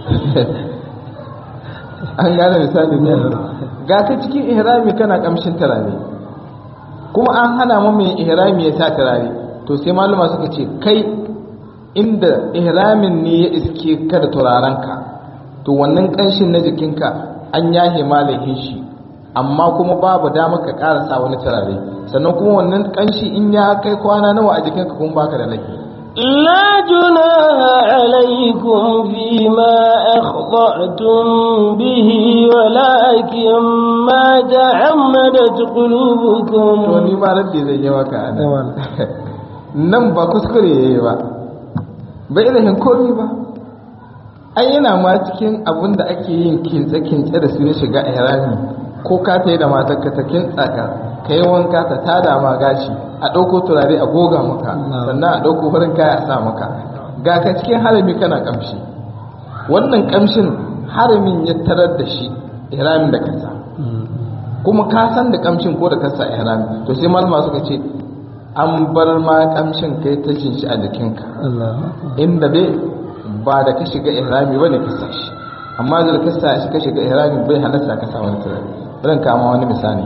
[SPEAKER 2] an gane misali ne ga ka cikin ihrami kana kamshin turare kuma an hana mu mai ihrami ya sa turare to sai maluma suka ce kai inda ihramin ne ya iske ka da turarenka to wannan kanshin na jikinka an yahe malahin shi amma kuma babu dama ka karasa wani turare sannan kuma wannan kanshi in ya kai kwana nawa a jikinka kuma baka da laifi
[SPEAKER 1] لا جناح عليكم فيما أخطأتم به ولكن ما تعمدت
[SPEAKER 2] to
[SPEAKER 1] قلوبكم
[SPEAKER 2] ni ma raddi zai yi maka a nan nan ba kuskure ya yi ba bai ilimin komi ba ai yana ma cikin abin da ake yin kintse-kintse da su na shiga ihrami ko ka ta yi da matar ka ta kintsa ka ka yi wanka ta tada ma gashi a ɗauko turare a goga maka sannan a ɗauko farin kaya a sa maka ga ka cikin harami kana kamshi wannan kamshin haramin ya tarar da shi ihramin da kasa kuma ka san da kamshin ko da kasa ihrami to sai malama suka ce an bar ma kamshin kai ta jin shi a jikinka inda dai ba da ka shiga ihrami ba ne ka sa shi amma da ka sa shi ka shiga ihrami bai halatta ka sa wani turare bari kama wani misali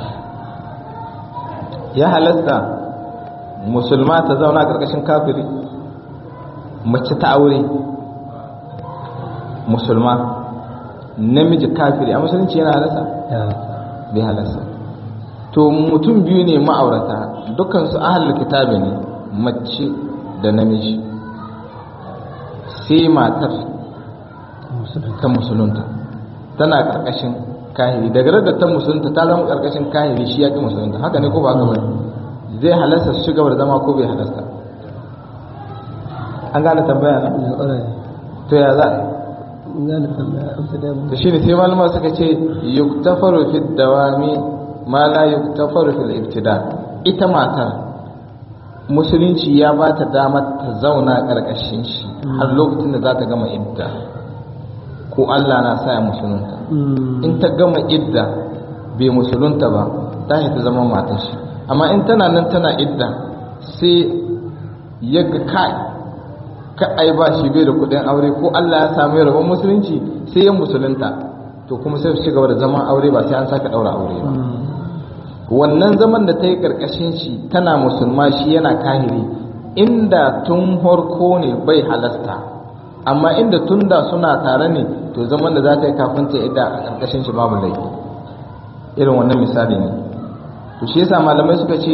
[SPEAKER 2] ya halatta musulma ta zauna karkashin kafiri mace ta aure musulma namiji kafiri a musulunci yana halatta bai halasta to mutum biyu ne ma'aurata dukansu ahalar kitabi ne mace da namiji sai matar ta musulunta tana karkashin kahiri daga da ta musulunta ta zama karkashin kahiri shi ya ki musulunta haka ne ko ba gaba zai halasta su shiga da zama ko bai halasta an gane tambaya na to ya za to shi ne sai malama suka ce yuktafaru fi dawami ma la yuktafaru fil ibtida ita matar musulunci ya ba ta damar ta zauna karkashin shi har lokacin da za ta gama idda ko Allah na sa ya musulunta in ta gama idda bai musulunta ba ta ta zama matar shi amma in tana nan tana idda sai ya ga kai ka ai ba shi bai da kudin aure ko Allah ya samu rabon musulunci sai ya musulunta to kuma sai su gaba da zaman aure ba sai an saka daura aure ba wannan zaman da ta yi karkashin shi tana musulma shi yana kahiri inda tun harko ne bai halasta amma inda tun da suna tare ne to zaman da za ta yi kafin ta idda a karkashin shi babu laifi irin wannan misali ne to shi yasa malamai suka ce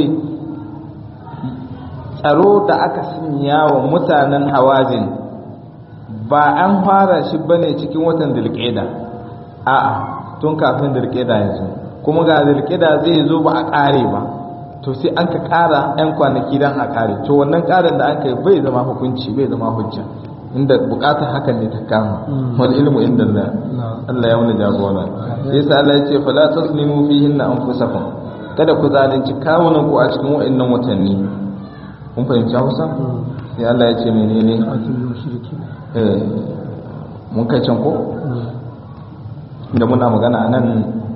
[SPEAKER 2] tsaro da aka sanya wa mutanen hawazin ba an fara shi bane cikin watan dilqeda a'a tun kafin dilqeda yanzu kuma ga dilqeda zai zo ba a kare ba to sai an ka kara yan kwanaki dan a kare to wannan karin da an kai bai zama hukunci bai zama hujja inda bukatar hakan ne ta kama wal ilmu inda Allah Allah ya wani jagora sai sa Allah ya ce fala taslimu fihinna anfusakum kada ku zalunci kawunan ku a cikin wa'annan watanni kun fahimci Hausa sai Allah ya ce menene eh mun kai can ko inda muna magana anan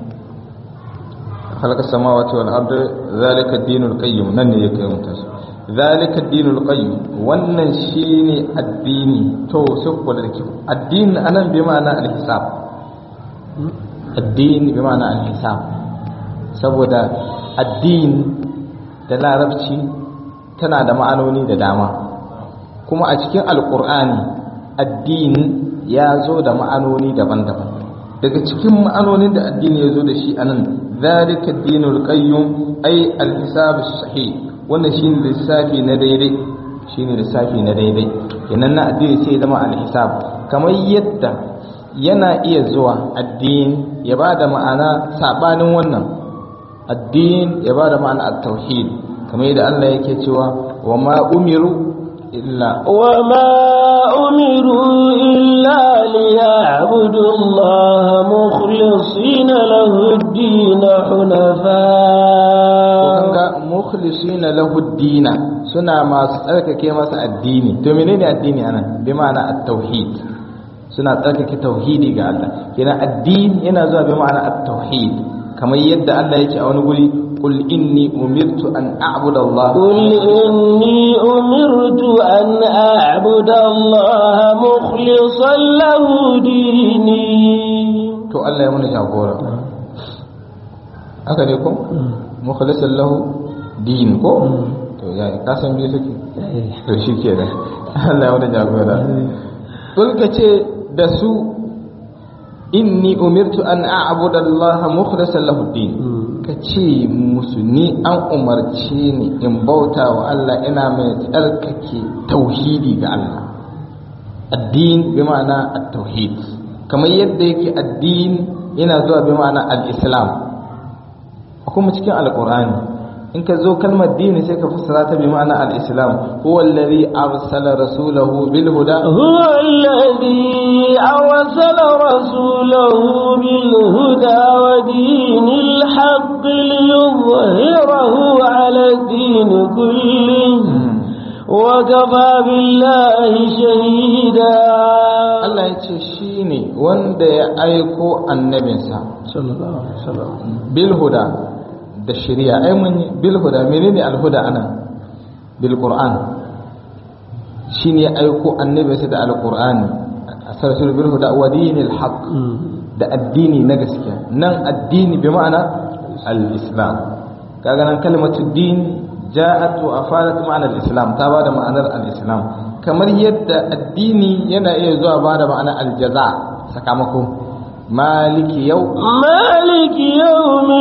[SPEAKER 2] خلق السماوات والأرض ذلك الدين القيم نن يكي متس ذلك الدين القيم wannan shine addini to sai ku da kyau addini anan bi ma'ana al-hisab addini bi ma'ana al-hisab saboda addini da larabci tana da ma'anoni da dama kuma a cikin alqur'ani addini ya zo da ma'anoni daban-daban daga cikin ma'anonin da addini ya zo da shi anan ذلك الدين القيم أي الحساب الصحيح wannan shine lissafi na daidai shine lissafi na daidai kenan na addini sai zama alhisab kamar yadda yana iya zuwa addini ya ba da ma'ana sabanin wannan addini ya ba da ma'ana at-tauhid kamar yadda Allah yake cewa wa ma umiru illa
[SPEAKER 1] wa ma umiru illa ليعبدوا الله مخلصين له الدين حنفاء
[SPEAKER 2] مخلصين له الدين suna masu tsarkake masa addini to menene addini anan bi ma'ana at-tauhid suna tsarkake tauhidi ga Allah kenan addini yana zuwa bi ma'ana at-tauhid kamar yadda Allah yake a wani guri قل إني أمرت أن أعبد الله
[SPEAKER 1] قل إني أمرت أن أعبد الله مخلصا له ديني
[SPEAKER 2] to Allah ya mana jagora haka ne ko mukhlisan lahu din ko to ya ka san me suke to shikenan Allah ya mana jagora kul ce da su inni umirtu an a'budu Allah mukhlisan lahu din ka ce musu ni an umarce ni in bauta wa Allah ina mai tsarkake tauhidi ga Allah addin bi ma'ana at-tauhid kamar yadda yake addin yana zuwa bi ma'ana al-islam kuma cikin alqur'ani in ka zo kalmar dini sai ka fassara ta bi ma'ana al-islam huwa alladhi arsala rasulahu bil huda
[SPEAKER 1] هو الذي أرسل رسوله بالهدى ودين الحق ليظهره على الدين كله وكفى بالله شهيدا
[SPEAKER 2] Allah ya ce shi ne wanda ya aiko annabinsa
[SPEAKER 3] sallallahu alaihi wasallam
[SPEAKER 2] bil huda da shari'a ai mun yi bil huda menene al huda ana bil qur'an shine ya aiko annabinsa da al qur'ani asarsul bil huda wa dinil haqq da addini na gaskiya nan addini bi ma'ana al islam kaga nan kalmatu din ja'at wa afadat ma'ana al islam ta bada ma'anar al islam kamar yadda addini yana iya zuwa bada ma'ana al jaza sakamako maliki yau
[SPEAKER 1] مالك يوم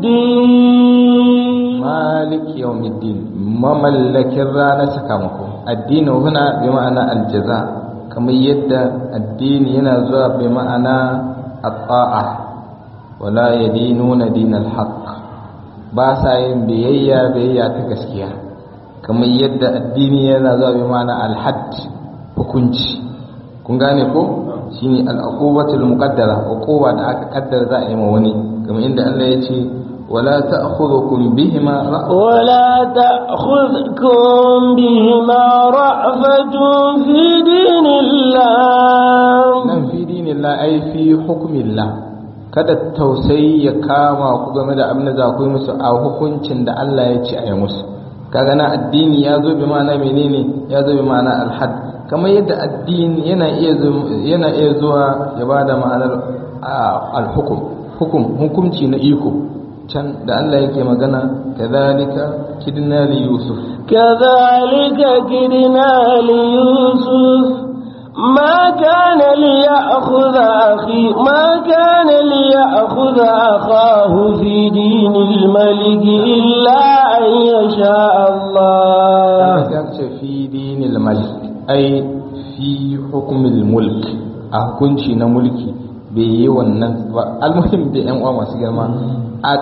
[SPEAKER 1] الدين
[SPEAKER 2] maliki yawmiddin mamallakin ranar sakamako addini huna bi ma'ana aljaza kamar yadda addini yana zuwa bi ma'ana at-ta'a wala yadinuna dinal haqq ba sa yin biyayya biyayya ta gaskiya kamar yadda addini yana zuwa bi ma'ana al-hadd hukunci kun gane ko shine al-uqubatul muqaddara uquba da aka kaddara za a yi ma wani kamar inda Allah ya ce wala ta'khudhukum bihima ra'fa
[SPEAKER 1] ولا تأخذكم بهما رأفة في دين الله
[SPEAKER 2] nan fi dinillah ai fi hukmillah kada tausayi ya kama ku game da abin da za ku yi musu a hukuncin da Allah ya ce a yi musu kaga na addini ya zo bi ma'ana menene ya zo bi ma'ana alhad kamar yadda addini yana iya zu- yana iya zuwa ya bada ma'anar ah, alhukum hukum hukunci na iko can da Allah yake magana kadhalika kidna li yusuf
[SPEAKER 1] كذلك كدنا ليوسف ما كان ليأخذ أخي ما كان ليأخذ أخاه في دين الملك إلا أن يشاء الله
[SPEAKER 2] ya ce fi dinil malik ai fi hukumil mulk a hukunci na mulki bai yi wannan ba almuhim da yan uwa masu girma a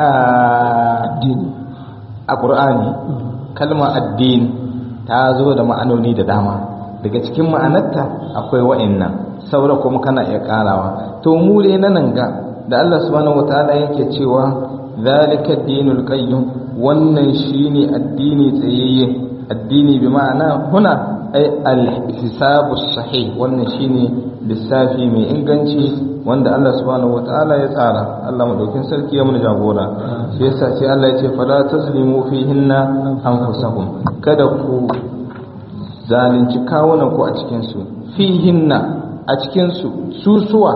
[SPEAKER 2] addini a qur'ani kalma addini ta zo da ma'anoni da dama daga cikin ma'anarta akwai wa'annan saura kuma kana iya karawa to mu dai na nan ga da Allah subhanahu wataala yake cewa zalika dinul qayyim wannan shine addini tsayayye addini bi ma'ana huna ay al-hisabu sahih wannan shine lissafi mai inganci wanda Allah subhanahu wataala ya tsara Allah madaukin sarki ya mun jagora shi yasa sai Allah ya ce fala tazlimu fihinna anfusakum kada ku zalunci kawunan ku a cikin su fihinna a cikin su susuwa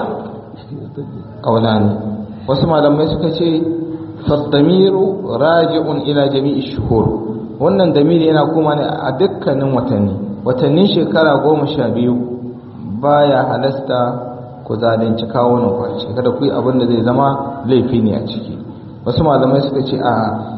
[SPEAKER 2] kaulani wasu malamai suka ce faddamiru raji'un ila jami'i shuhur wannan damiri yana kuma ne a dukkanin watanni watannin shekara goma sha biyu baya halasta ku zalunci kawunan ku a ciki kada ku yi abin da zai zama laifi ne a ciki wasu malamai suka ce a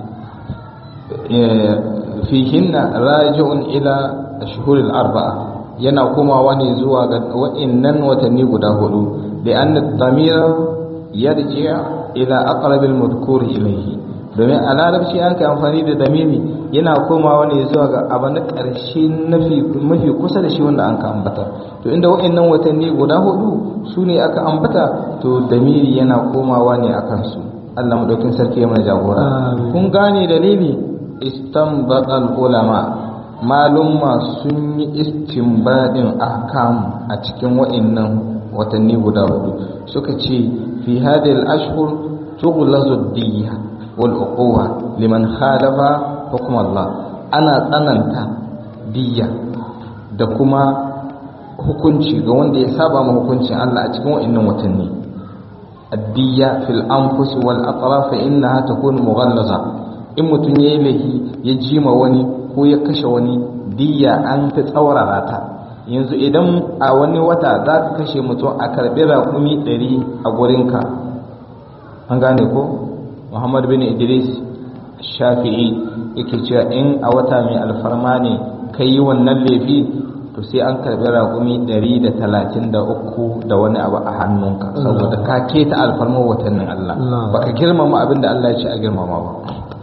[SPEAKER 2] fihinna raji'un ila shuhuril arba'a yana komawa ne zuwa ga wa'innan watanni guda hudu da an damira yarji ila aqrabil madhkur ilayhi domin a larabci an kai amfani da damiri yana komawa ne zuwa ga abu na ƙarshe mafi kusa da shi wanda an ka ambata to inda wa'annan watanni guda hudu su ne aka ambata to damiri yana komawa ne a kansu Allah madaukin sarki ya mana jagora kun gane dalili istanbatal ulama malumma sun yi istinbadin ahkam a cikin wa'annan watanni guda hudu suka ce fi hadhihi al-ashhur tughlazu ad-diyya wal uquwa liman khalafa hukm Allah ana tsananta diyya da kuma hukunci ga wanda ya saba ma hukuncin Allah a cikin wa'annan watanni ad-diyya fil anfus wal atraf innaha takun mughallaza in mutun yayi lahi ya jima wani ko ya kashe wani diyya an ta tsaurara ta yanzu idan a wani wata za ka kashe mutum a karɓi raƙumi ɗari a gurinka an gane ko muhammad bin idris shafi'i yake cewa in a wata mai alfarma ne ka yi wannan laifi to sai an karbi raƙumi 133 da wani abu a hannunka saboda ka keta alfarmar watannin Allah baka girmama abin da Allah ya ce a girmama ba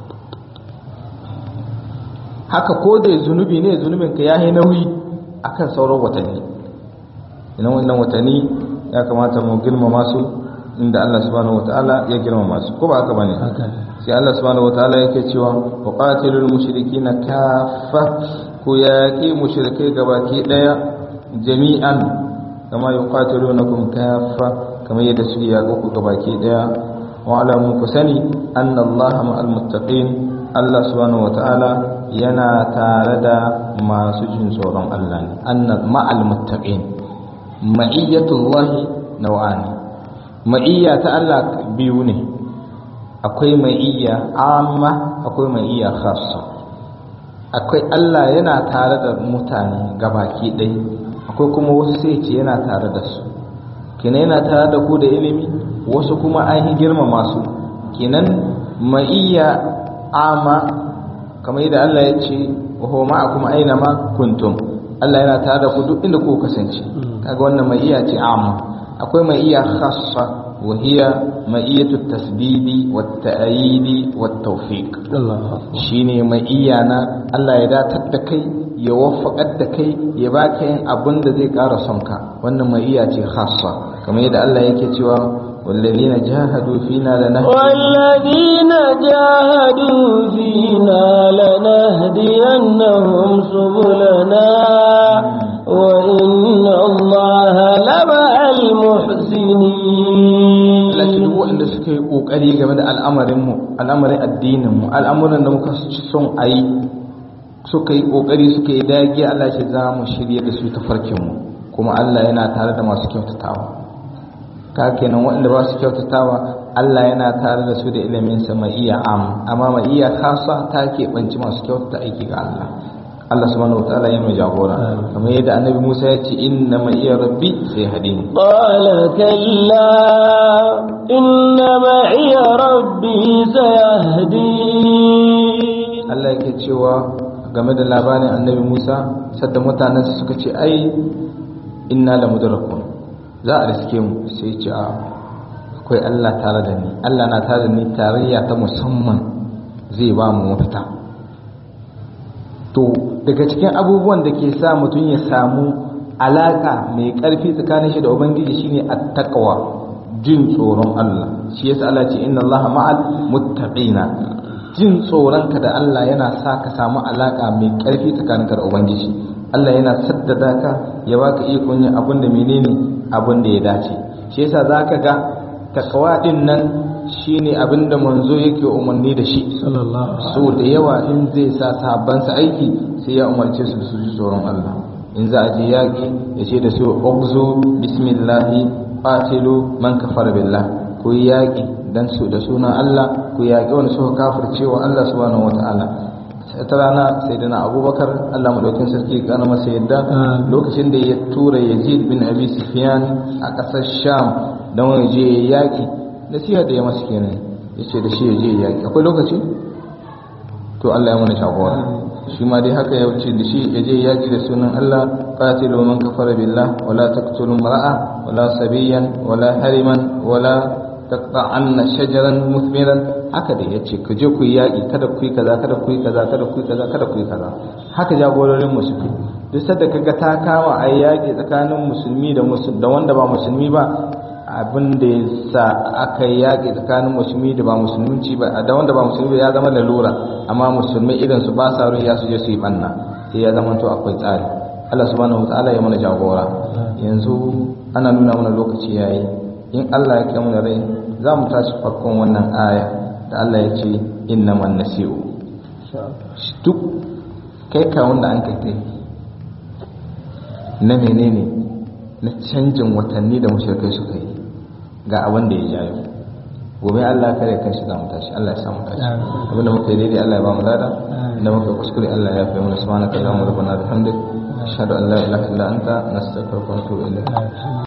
[SPEAKER 2] haka ko da zunubi ne zunubin ka yayi nauyi akan sauran watanni idan wannan watanni ya kamata mu girmama su inda Allah subhanahu wataala ya girmama su ko ba haka bane sai Allah subhanahu wataala yake cewa wa qatilul mushrikina kaffa ku yaqi mushrikai gabaki daya jami'an kama yuqatilunakum kaffa kamar yadda su yaƙo ku gabaki daya wa alamu ku sani anna Allah ma'al muttaqin Allah subhanahu wataala yana tare da masu jin tsoron Allah ne anna ma'al muttaqin ma'iyyatullahi naw'ani ma'iyya ta Allah biyu ne akwai ma'iyya amma akwai ma'iyya khassa akwai Allah yana tare da mutane gabaki ɗaya akwai kuma wasu sai ce yana tare da su kenan yana tare da ku da ilimi wasu kuma an yi girmama su kenan ma'iyya amma kamar yadda Allah ya ce wa huwa ma'akum aina ma kuntum Allah yana tare da ku duk inda ku kasance kaga wannan ma'iyya ce amma akwai ma'iyya khassa وهي مئية التسديد والتأييد والتوفيق شيني مئيانا الله يدا تدكي يوفق الدكي يباكي أبن ذي قار سمكا وأن مئية خاصة كما يدى الله يكتوى والذين جاهدوا فينا لنهدي
[SPEAKER 1] والذين جاهدوا فينا لنهدينهم سبلنا وإن الله لمع المحسنين
[SPEAKER 2] lakin waɗanda suka yi ƙoƙari game da al'amarinmu al'amarin addininmu al'amuran da muka son a yi suka yi ƙoƙari suka yi dagiya Allah ce za mu shirya da su tafarkinmu kuma Allah yana tare da masu kyautatawa ka kenan waɗanda ba su kyautatawa Allah yana tare da su da iliminsa mai iya am amma mai iya kasa ta keɓanci masu kyautata aiki ga Allah Allah subhanahu wa ta'ala ya mai jagora kamar yadda annabi Musa ya ce inna ma iya rabbi sai hadini
[SPEAKER 1] qala kalla inna ma iya rabbi sayahdi
[SPEAKER 2] Allah yake cewa game da labarin annabi Musa sadda mutanen suka ce ai inna la mudrakun za a riske mu sai ce a akwai Allah tare da ni Allah na tare da ni tarayya ta musamman zai ba mu mafita to daga cikin abubuwan da ke sa mutum ya samu alaka mai ƙarfi tsakanin shi da ubangiji shine at-taqwa jin tsoron Allah shi yasa Allah ce inna Allah ma'al muttaqina jin tsoronka da Allah yana sa ka samu alaka mai ƙarfi tsakaninka da ubangiji Allah yana saddada ka ya baka ikon yin abin da menene abin da ya dace shi yasa zaka ga takawa din nan shine abin da manzo yake umarni da shi so da yawa in zai sa sahabbansa aiki sai ya umarce su da su ji tsoron Allah in za a je yaƙi ya ce da su ugzu bismillahi qatilu man kafara billah ku yi yaƙi dan su da sunan Allah ku yaƙi wanda suka kafirce wa Allah subhanahu wataala ta rana sai dana abubakar Allah madaukin sarki kana masa yadda lokacin da ya tura yazid bin abi sufyan a ƙasar sham don wani je yaƙi nasiha da ya masa kenan ya ce da shi ya je yaƙi akwai lokaci to Allah ya mana shagora shi ma dai haka ya wuce da shi ya je yaƙi da sunan Allah qatilu man kafara billah wala taqtulu mar'a wala sabiyan wala hariman wala taqta'anna shajaran muthmiran haka da yace ku je ku yi yaƙi kada ku yi kaza kada ku yi kaza kada ku yi kaza kada ku yi kaza haka jagororin mu suke duk sadda kaga ta kama a yaƙi tsakanin musulmi da da wanda ba musulmi ba abin da ya sa aka yi yaƙi tsakanin musulmi da ba musulunci ba da wanda ba musulmi ba ya zama lalura amma musulmi irin su ba sa ya su je su yi banna sai ya zama to akwai tsari Allah subhanahu wataala ya mana jagora yanzu ana nuna mana lokaci yayi in Allah ya kai mu rai za mu tashi farkon wannan aya da Allah ya ce innaman nasi'u duk kai ka wanda an kai na menene na canjin watanni da mushrikai suka yi ga abin da ya jayo gobe Allah ya kare kanshi za mu tashi Allah ya samu tashi abinda muka yi daidai Allah ya ba mu lada da muka kuskure Allah ya fi mana subhanaka allahumma rabbana bihamdik ashhadu an la ilaha illa anta nastaghfiruka wa natubu ilayk